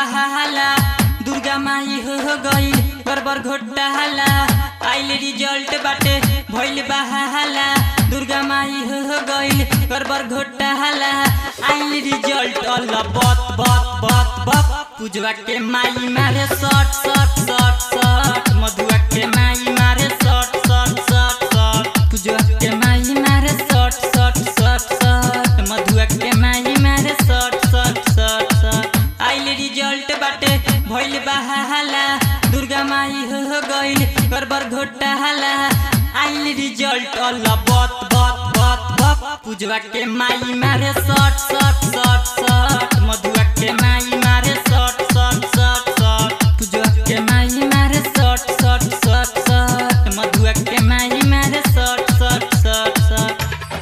बहाला दुर्गा माई हो गई बरबर घोटाला आइल रिजल्ट बाटे भइल बहाला दुर्गा माई हो गई बरबर घोटाला आइल रिजल्ट अल्लाह बत बत बत बत पूजवा के माई मारे शॉट शॉट शॉट शॉट मधुआ के माई मारे शॉट शॉट शॉट शॉट पूजवा के माई मारे शॉट शॉट शॉट शॉट मधुआ के माई मारे शॉट शॉट शॉट शॉट आइल रिजल्ट बाटे भइल बहाला दुर्गा माई हो गइल गड़बड़ घोटाला आइल रिजल्ट अल्लाह बत बत बत बत पूजवा के माई मारे शॉट शॉट शॉट शॉट मधुआ के माई मारे शॉट शॉट शॉट शॉट पूजवा के माई मारे शॉट शॉट शॉट शॉट मधुआ के माई मारे शॉट शॉट शॉट शॉट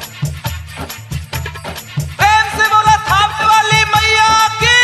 प्रेम से बोला थापने वाली मैया की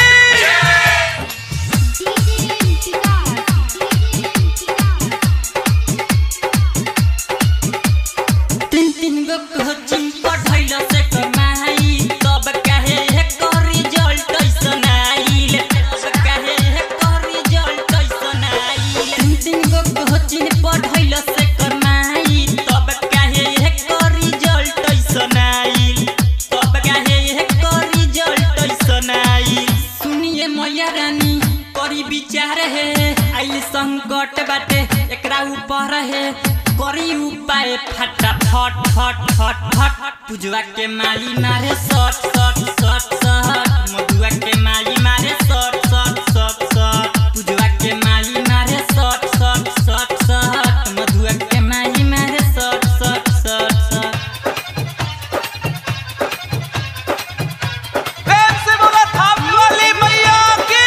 तीन तीन गो कोचिंग पढ़ैल से कमाई तब काहे एकर रिजल्ट ऐसन आइल तब काहे एकर रिजल्ट ऐसन आइल तीन तीन गो कोचिंग पढ़ैल से कमाई तब काहे एकर रिजल्ट ऐसन आइल तब काहे एकर रिजल्ट ऐसन आइल सुनिए मैया रानी करी विचार है आइल संकट बाटे एकरा ऊपर है करी उपाय फटा फट फट फट फट पूजवा के माई मारे सट सट सट सट मधुआ के माई मारे सट सट सट सट पूजवा के माई मारे सट सट सट सट मधुआ के माई मारे सट सट सट सट प्रेम से बोला थापने वाली मैया की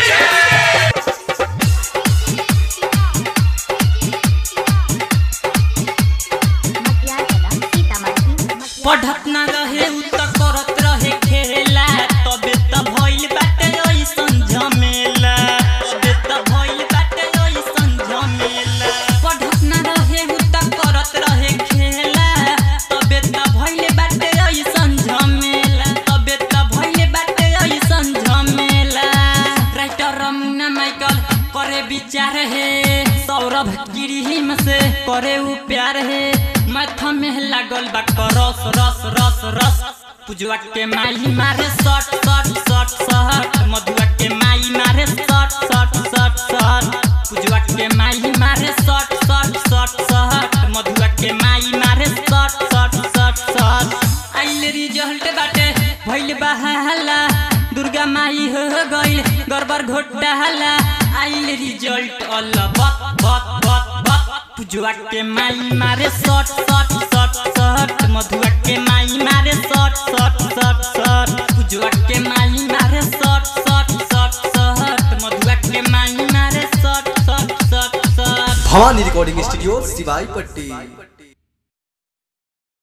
पढ़त ना रहे उ त करत रहे खेला तबे त भइल बाटे ऐसन झमेला तबे त भइल बाटे ऐसन झमेला पढ़त ना रहे उ त करत रहे खेला तबे त भइल बाटे ऐसन झमेला तबे त भइल बाटे ऐसन झमेला राइटर रमुना माइकल करे विचार है सौरभ गिरिहिम से करे उ प्यार है माथा में लागल बा रस रस रस रस पूजवा के माई मारे सट सट सट सट मधुआ के माई मारे सट सट सट सट पूजवा के माई मारे सट सट सट सट मधुआ के माई मारे सट सट सट सट आइल रिजल्ट बाटे भइल बहाला दुर्गा माई हो गइल गड़बड़ घोटाला आइल रिजल्ट अल्लाह बत बत बत बत पूजवा के माई मारे सट सट सट सट मधुआ के माई मारे सट सट सट सट पूजवा के माई मारे सट सट सट सट मधुआ के माई मारे सट सट सट सट भवानी रिकॉर्डिंग स्टूडियो सिवाई पट्टी